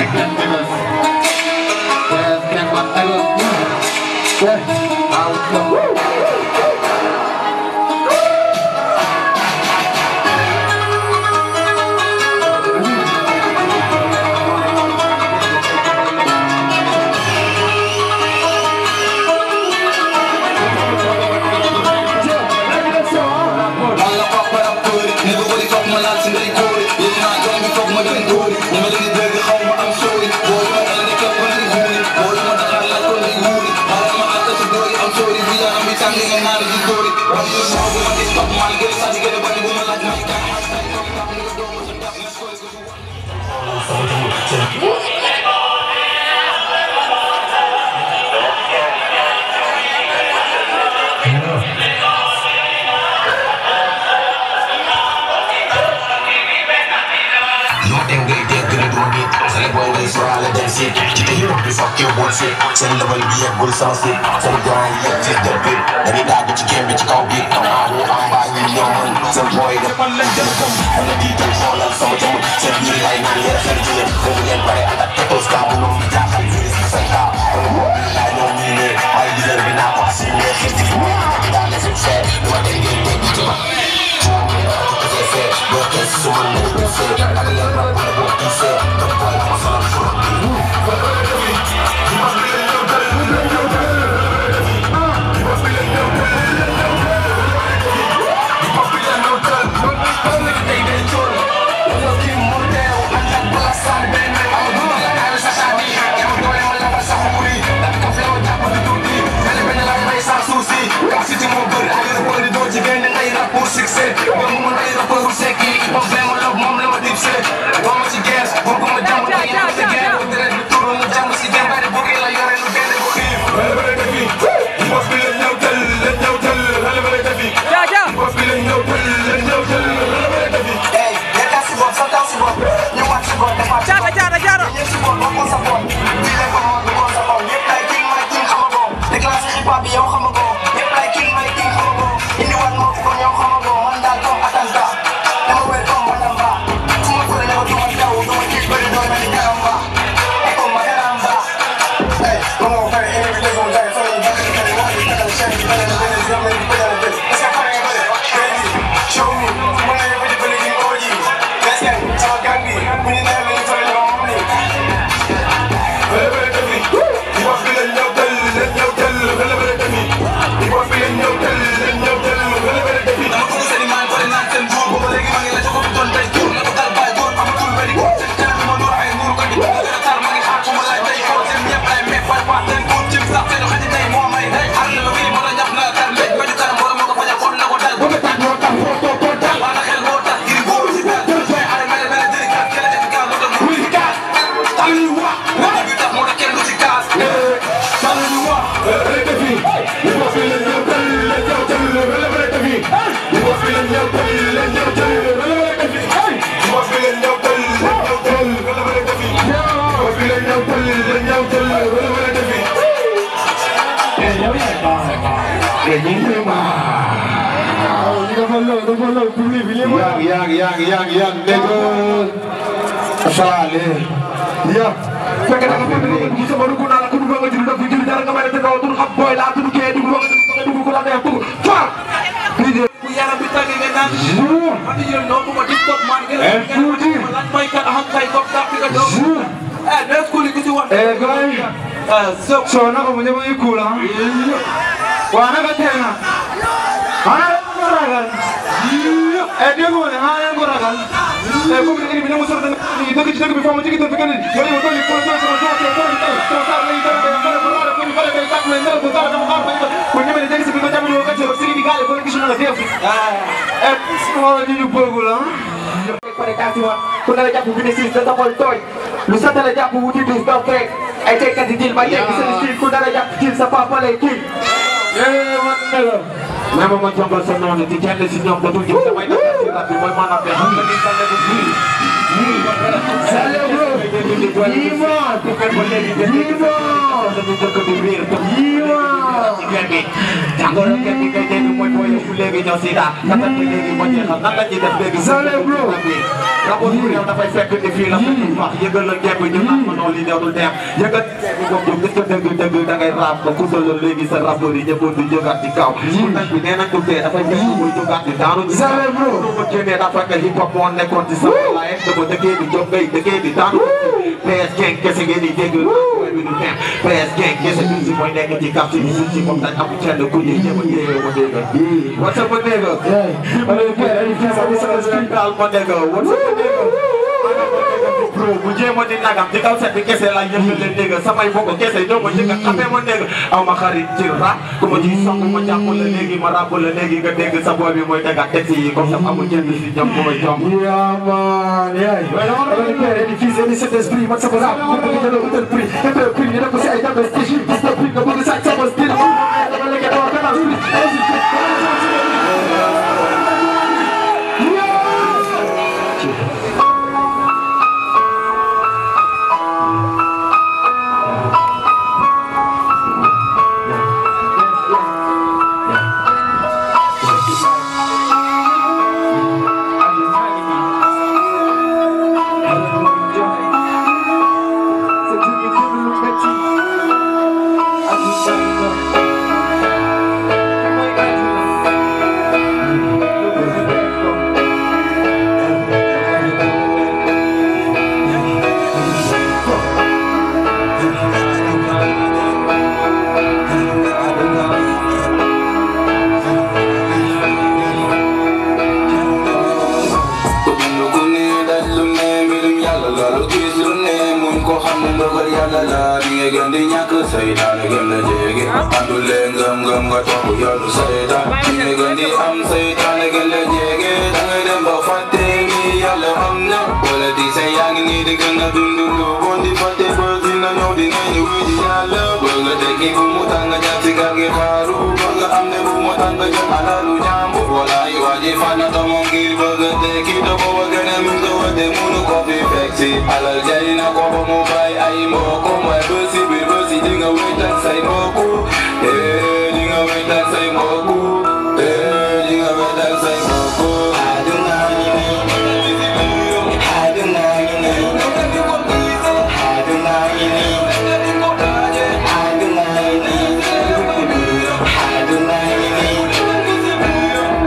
Sekian terus. Sekian terus. Wah, out dong. Alla papper ab kori Ne ko wali fok ma laal si ndey kori Yéen naa doom bi fok ma dem kori Ñu ma leen dëgg xaw ma am sori Booy ma dal ne képp ma leen huuri Booy ma Dakar laaj ko ndey huuri Xaaral ma àtta si doori am sori Bi yaram bi tàng nga naan di dóori Ram yu saw bu ma gis Pap maa gën a sàcc gën a bañ bu ma laaj may kan Yow dem ngay dégg ne doo nit Sale booy ngay sóoraale dem si ci te yow bi fokk yow bul si seen level bi yeggul sans si seen grand yi yegg ci dër bi dañuy daagu ci game bi ci kaw bi maa wu am baa ñu ñoo mën seen booy def man leen jëm këm wala diital xoolal sama jëm seen biir lay naan yéen seen ci yéen boobu ngeen pare ànd ak tetos kaa bu noonu jaaxal virus bi seen kaa wala moom bi laa ñoo ñii ne ay leader bi naa ko si ne xit ci mu daa ne suñ seet lu ma dégg ngeen dégg ci ma Lo que es su mano de ser, la que la ropa de vos dice, no puedo pasar por ti. Jaara jaara jaara Show me, when I ever believe in OG. Let's get it. Tell Gandhi, when you never leave for your money. Yang, yang, yang, yang, yang, nigga. Sale. Ya, fekkee da nga bëgg nga dugg sama dugg naa la ku dugg nga jël daf fi jël dara nga may te kaw tur xam booy laa tur kee dugg nga nga dugg ko la neex dugg far DJ bu yaram bi tàngee nga naan jour man di jël noo ma di stop man ngeen Eh, tuuti. lan may kan xam kay ko tàpp nga doon jour eh ne ku li ku ci wax eh gay eh so so na ko mu ñëw yi kula wa na ka tena ana ko ragal eh dégg nga ne ana ko ragal eh comme ni bi ne mu sor da ni dëgg ci dëgg bi fa mu jigi dëgg kenn yo ni ko ni ko do sama do ko do ko sa lay do ko ko ko ko ko ko tak me ndal ko ta ko ko ko ni me dëgg ci bi ko jamu ko ci sigi di gale ko ni gisuna la def eh ko ni ñu bëggul ah ku ne la jàpp bi ne siis da sa xol tooy lu sa la jàpp wuti dus doo fekk ay tekkat di dil ba jekk seen siil ku dara jàpp jil sa papa lay kii eh man ne la mais ma ma jàngal sa noonu di kenn si ñoom dootul jëm damay def ci rab bi mooy maanaam de xam nga ni sa lebu bii Sale bro Yima Yima Yima Yima jàngoro kenn di ngay dégg mooy booy léegi ñoo si daal katat bi léegi moo jeexal nan la ñuy def léegi rapport bu réew dafay fekk ni fii la fekk wax yëgal la gemb ñu naan ma noonu li neexul neex yëgal gemb boobu yow gis nga dëgg dëgg da ngay raam ba kusal la léegi sa rapport yi ñëpp du jógaat ci kaw pour nag bi nee nañ ko tee dafay fekk muy jógaat di daanu ci lu ma génnee dafa fekk hip hop moo nekkoon ci sa laay dama dëkkee di jóg ngay dëkkee di daanu PS gang kese ngeen di dégg way bi du neex PS gang kese du si mooy nekk ci quartier bi suñ ci moom dañ am kenn ku ñuy ñëpp a yéeyoo ma dégg what's up ma dégg ma dégg daal ma dégg what's up ma dégg bro bu jéem a di nagam ci kaw set bi kese la yëpp leen dégg samay mbokk kese ñoo ma njëkk a xamee ma dégg aw ma xarit ci rap ku ma ci song ma jàpp la léegi ma ràbb la léegi nga dégg sa boy bi mooy tegaat texte yi comme ça amul kenn si ñoom bu may jom Yeah, man, yeah. Wala ni père, ni fils, ni cet esprit, man sama rap, man bëgg jël utal prix, utal prix, ni def ko si ay dabes, te jure, gis na prix, nga bëgg sàcc sama style, dama lekk dama kanam prix, ku dund ku ne daj lu ne mbirum yàlla la lu gis lu ne muñ ko xam ne ndogal yàlla la di nga gën di ñàkk saytaane gën la jege àndule ngëm ngëm nga topp yoonu saytaan di nga gën di am saytaane gën la jege da ngay dem ba fàtte ni yàlla am na wala di say yaa ngi nii di gën a dund lu bon di fàtte ba dina ñëw di nga ñëw di yàlla bëgg nga tekki bu mu tàng jaar ci gaal gi xaaru bëgg nga am ne bu mu tàng jël alalu jàmbur wala yi waa ji fana tomo ngir bëgg a tekki to ko wa gën a min ko wa de munu ko fi fekk si alal jari na ko ba mu bay ay mbokk mooy ba si biir ba si di nga wéet ak say mbokk eh di nga wéet ak say mbokk eh di nga wéet ak say mbokk aduna ngi nii aduna ngi nii aduna ngi nii aduna ngi nii aduna ngi nii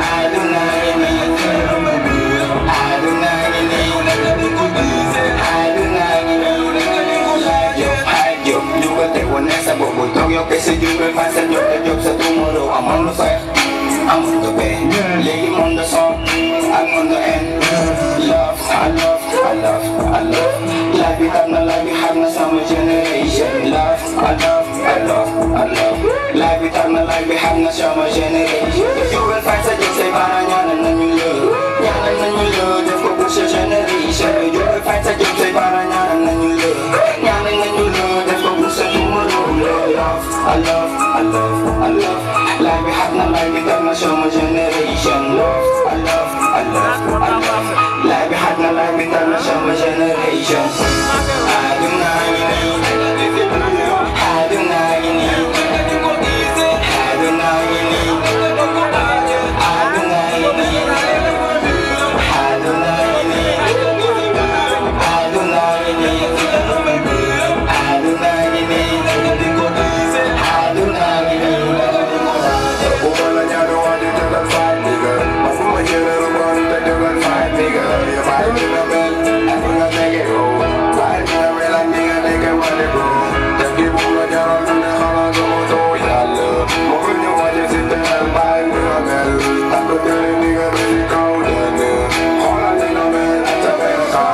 Generation, love, I love, I love, I love. Life without my life, we have no summer generation. If you will find such a say, but I know that you love. Yeah, I know you love, just go push your generation. You will find such a say, but I know that you love. Yeah, I know you love, just go push your tomorrow. Love, I love, I love, I love. Life we have no life without no summer generation. Love, I love, I love, I love. Life we have no life without no summer generation. I do not need I do not need I do not need I do not need I do not need I do not need I do not need I do not need Woman, I don't want you to fight, nigga. I'm from a general run, that you can fight, nigga. If I do the best, I think I'll take it home. Fight me, I real like nigga, nigga, what they go. Just keep on the general, and then I'm gonna go to yalla. More than you want, you sit there and buy me a bell. I'm the dirty nigga, really cold, and uh, all I think of it, that's a bell call.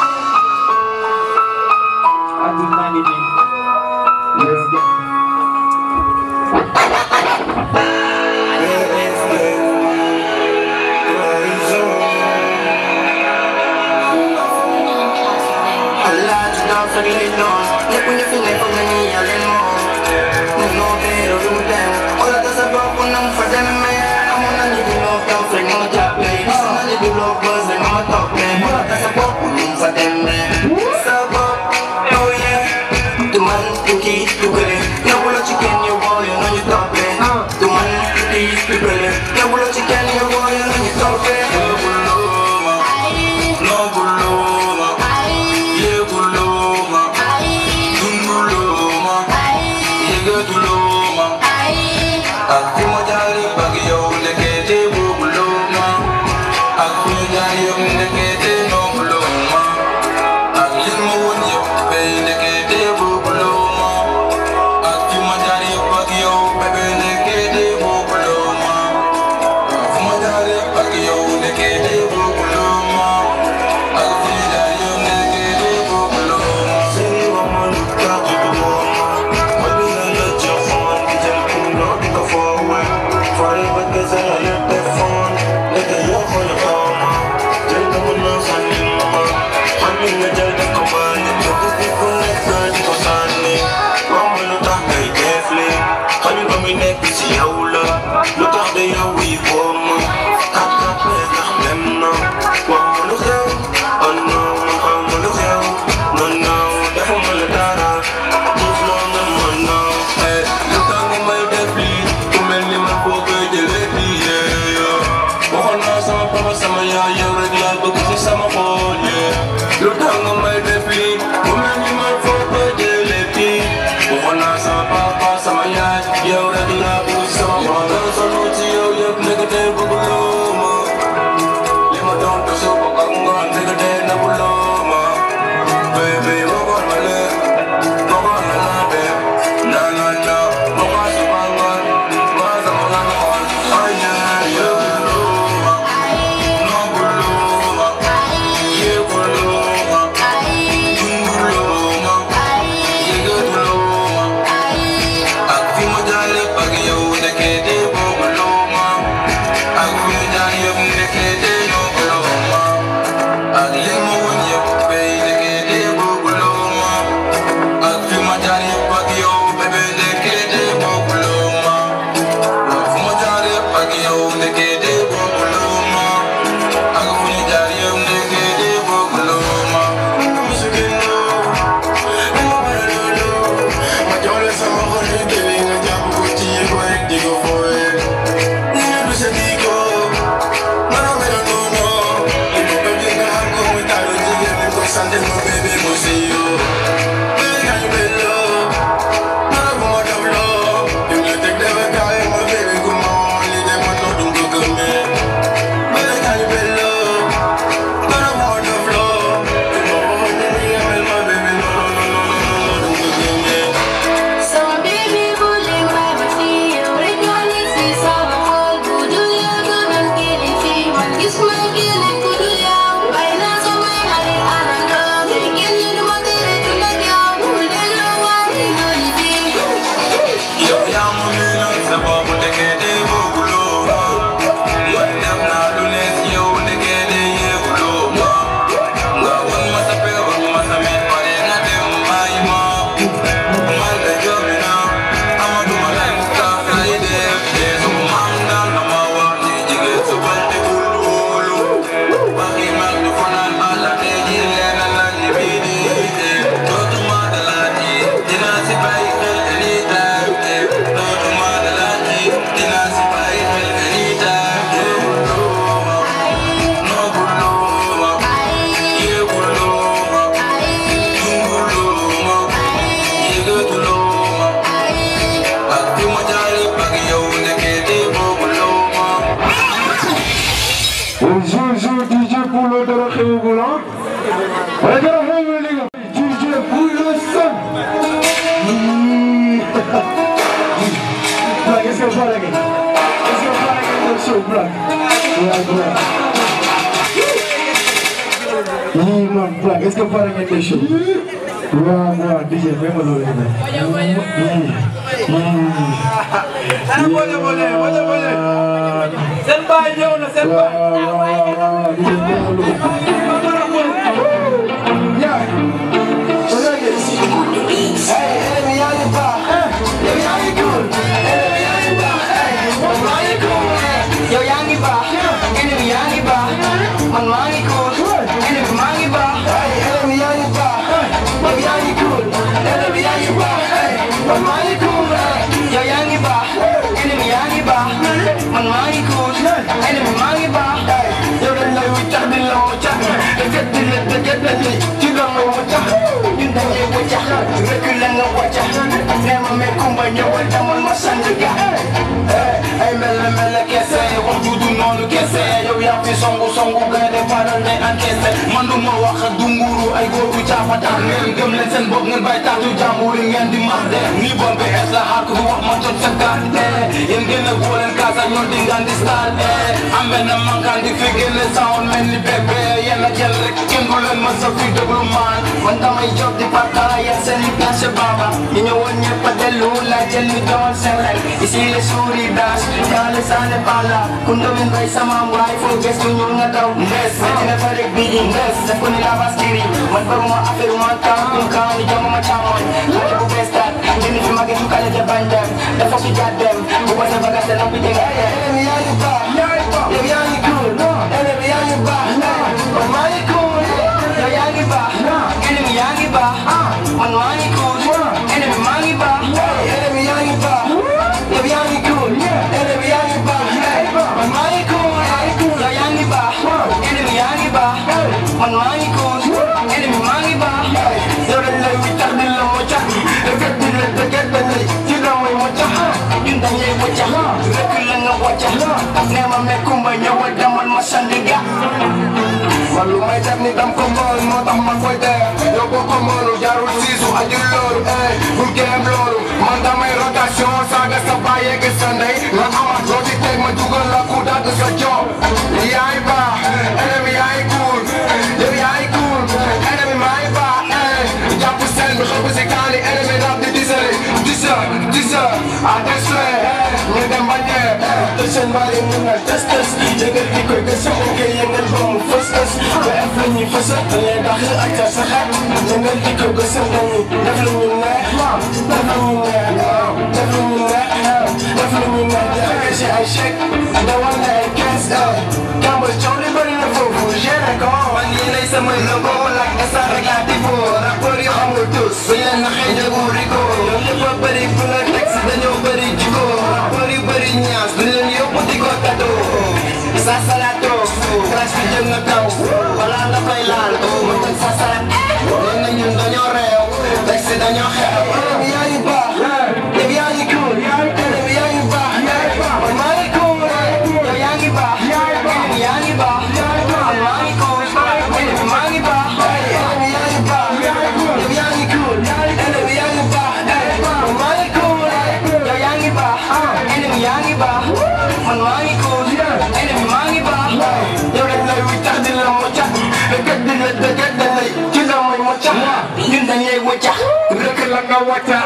aduna ngi nii. Let's go. Allah ci daw sa lay noon ñëpp ñu fi ne foog nañu yàlla moom ñu noo beero du mu dem wala da sa bopp na mu fa demee amoon na ñu di loo kaw rek nga ma jàppee gis na ñu di loo bës rek nga ma toppee wala da sa bopp nu mu fa demee sa bopp oh yeah du man du kii du kële ñëwuloo ci kenn yow boo yow nañu toppee du man du kii du kële ñëwuloo ci kese la lépp defoon ndeke yoo xool kaw ma jël na ma naan sànni ma xam ni nga jël def ko bànni bëgg bi ku nekk di ko sànni wax ma lu tax ngay def li xañu ba muy nekk si yow la lu tax de yow yi woo ma kat kat ne ndax dem na wax ma lu xew oh non ma xam ma lu xew non non defuma la dara gis loo nga ma non eh lu tax nga may def lii ku mel ni man foo koy jëlee lii yeah waxoon naa sama papa sama yaay yow rek laa bëgg si sama xol yeah lu tax nga may def lii ku mel ni man foo koy jëlee lii waxoon naa sama papa sama yaay yow rek laa bëgg si sama xol dara solo ci yow yëpp nekk tey bëgguloo ma li ma doon te suba ak ngoon nekk tey nabuloo ma baby waxoon ma leen waxoon na naa dem na na na waxoon si ma ngoon ma sama nga xool ay yeah yeah Sama baby boleh main berfeel Rekali si sama hal Kudulia kanan kiri fi Manggis manggilin kudulia Baina sama hari ananda Bikinnya dua tiri tunag yang Mulai lawan Inoli fi Yow yaa ma miinal sa bopp ndeke de bëgguloo ma man def naa lu ne si yow ndeke de yëguloo ma nga won ma sa peg won ma sa mit pare nga dem bàyyi ma man de joomi naa amatuma lay mustaaf lay def de sama maam daan na ma wax ni jigéen su bal de bul wóolu waxi mag du fanaan bala te ji leen la ni bii di dootuma dalaati dinaa si bàyyi xel anytime eh dootuma dalaati dinaa si bàyyi xel anytime eh looma noobuluma yéeguluma dunguluma yéegatuluma ak fi ma jaare ak yow nekkee di boobuluma Bonjour, bonjour, DJ Poulo de la Réoula. Regarde, regarde, les gars. DJ Poulo son. Black, est-ce que vous parlez Est-ce que vous parlez dans le show, Black Black, Black. Yee, man, Black, est-ce que vous parlez dans le show Waaw, waaw, DJ, même loolu la. Yee, Ana boole boole boole boole. Seen baay ñëw na seen baay. waaw, waaw, waaw, DJ, même loolu. Yo yaa ngi baax ennemi yaa ngi baax man maa ngi cool ennemi maa ngi baax ennemi yaa ngi baax yow yaa ngi cool ennemi yaa ngi baax man maa ngi cool yow yaa ngi baax ennemi yaa ngi baax man maa ngi cool ennemi maa ngi baax yow dañ lay wiccax di la wiccax dëgg di la dëgg di ci la ma wiccax ñun dañuy wiccax rek la nga wiccax nee ma mais kumba ñëwal demal ma sang ga ay mel mel kese wax ju du noonu kese yow yaa fi songu songu gaynde faral ne encaissé man du ma wax ak du nguuru ay góor bu caafa tax ngeen gëm leen seen bopp ngeen bàyyi taatu jàmbur yi ngeen di mar de nii bon bi es la xaar ko fi wax ma jot sa carte yéen ngeen a góoleen kaasa ñoo di ngaan di star am benn mankaan di fi génne sound mel ni bébé yéen a jël rek kenn du leen ma sa fi déglu maan man damay jóg di partaay yéen seen i place baba ñu ñëwoon ñëpp a dellu la jël ni doon seen rek ici les souris dash dans les années par là ku ndomin bay sama waay foo gëstu ñu nga daw ndes dina fa rek bii di ndes def ko ni la baskiri man baruma affaire man kaa kum kaa ni jama ma caamoon xale bu bees taat dindi fi mage sukkale ja bañ dem dafa fi jaar dem bu ko sa bagage na bi tege ene yaa ngi baax yow yaa ngi cool ene bi yaa ngi baax man maa ngi cool yow yaa ngi baax ene bi yaa ngi baax man maa ngi cool ene bi maa ngi baax ene bi yaa ngi baax yow yaa ngi cool ene bi yaa ngi baax man maa ngi cool yow yaa ngi baax ene bi yaa ngi baax man maa ngi cool ene bi maa ngi baax yow dañ lay wiccax di la moccax dëgg di la dëgg dañ lay ci la mooy moccax ñun dañ lay waccax rek la nga waccax nee ma mekkumba ñëwal demal ma sandiga man lu may def ni dam ko mool moo tax ma koy dee yow boo ko moolu jarul siisu ajul loolu eh bul géem loolu man damay rotation saaga sa baay yegg sa ndey nga amaat loo ci teg ma dugal la ku dagg sa job yaay baax ennemi yaay cool yow yaay cool ennemi maay baax eh jàpp seen bi xëpp si kaani ennemi rab di disere disa disa a desle ñu dem ba dee te seen bari mun na tes tes yëngal di koy gëstu ok yëngal ba mu fës fës ba ef la ñuy fësal da ngay dax ak ca sa xet yëngal di koy gëstu dañuy def lu ñu neex def lu ñu neex def lu ñu neex def lu ñu neex di fekk si ay chèque dawal na ay kees kambal coow li bëri na foofu géré ko man yi lay samay logo lak esa rek laa tifo rapport yu xamul tous suñ leen naxee njëgu rigo ñoom ñëpp a bëri bu la texte dañoo bëri jiko rapport yu bëri ñaas duñ leen yóbbu di ko tado sa salato clash bi jëm na kaw wala nga koy laal ma teg sa salat nee na ñun dañoo réew texte dañoo xew ennemi yaa ngi baax yow yaa ngi cool ennemi yaa ngi baax man maa ngi cool yow yaa ngi baax ennemi yaa ngi baax man maa ngi cool ennemi maa ngi baax ennemi yaa ngi baax yow yaa ngi cool ennemi yaa ngi baax man maa ngi cool yow yaa ngi baax ennemi yaa ngi baax man maa ngi cool ennemi maa ngi baax yow dañ lay wiccax di la moccax dëgg di la dëgg dañ lay ci la mooy moccax ñun dañ lay waccax rek la nga wacca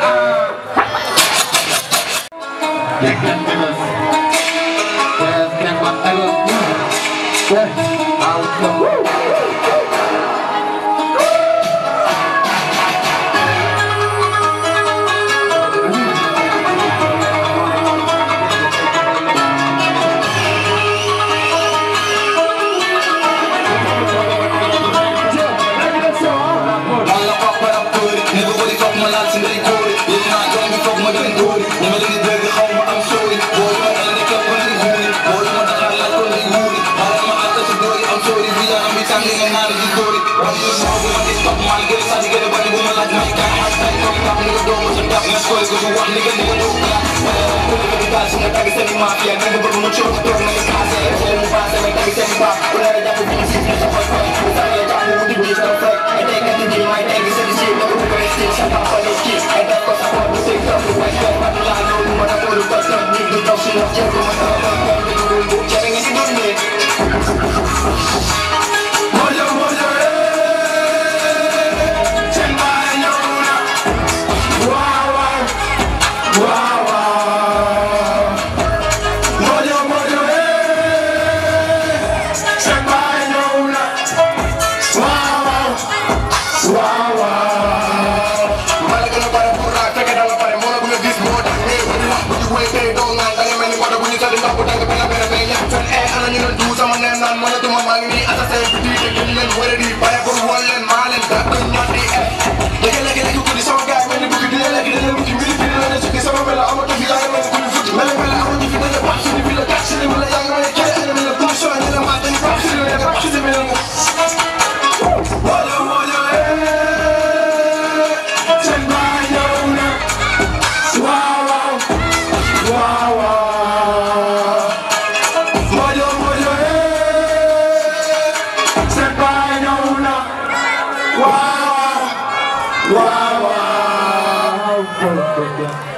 man la papa rappeur ne ko bëri foog ma laal si ndey góori yéen naa doom bi foog ma dem góori ñu ma leen di dégg xaw ma am sóori boo ma indi képp ko ndi guuri boo ma Dakar laaj ko ndi guuri xale ma àgg si dóori am sóori bi yaram bi tàng nga naan di dóori wax ñu sama bu ma gis topp maa ngi gën a sànni gën a bari bu ma laaj may kaay xaaj tay topp tap ni nga doomu sa tap nga koy ko wax ni nga ni nga dóor la ko ni nga di taal si nga tagg seen i mafia nga bëgg ma coow toog na nga passé xel mu passé may tagg seen i baax ku la jàpp bu ñu siif na sa fay fay ku sa la jàpp mu digg sa fay ay day kat di may day gis di siif nga ko ko resti sa papa ni ki ay def ko sa ko bu sey topp lu way fay pat la lo mu na ko lu pas topp ni di topp si wax jël ko ma taw ko ko di ko bu jere nga si dundé Mojo mojo eh Seen baay ñëw na Waaw waaw Waaw waaw Mojo mojo eh Seen baay ñëw na Waaw waaw Waaw waaw Mala gën a pare pour la fekk da nga pare moo la bu nga gis moo tax eh bu ñu wax bu ñu wéy tey doo naan da nga mel ni wala bu ñu sali ndox bu tàng bi nga bere fee ñëpp fen eh ana ñu leen du sama neen naan moo la duma maa ngi nii assassin bi di dégg ñu leen wara di pare pour wol leen maa leen gàtt ñor di eh dégg léegi léegi ko di sama gaay mel ni bukki di léegi dañ leen bukki mbiri mbiri la ne sukki sama mel la amatu fi yaa ngi mel ni ku ñu futti mel mel amatu fi dañu baax suñu fi la gàtt si li la yaa ngi mel ni kere ene mel ni ku ñu soo ñu la maa dañu baax si li la nga baax si mel ni Mojo mojo eh Seen baay ñëw na Waaw waaw Waaw waaw Mojo mojo eh Seen baay ñëw na Waaw waaw Waaw waaw Thank you.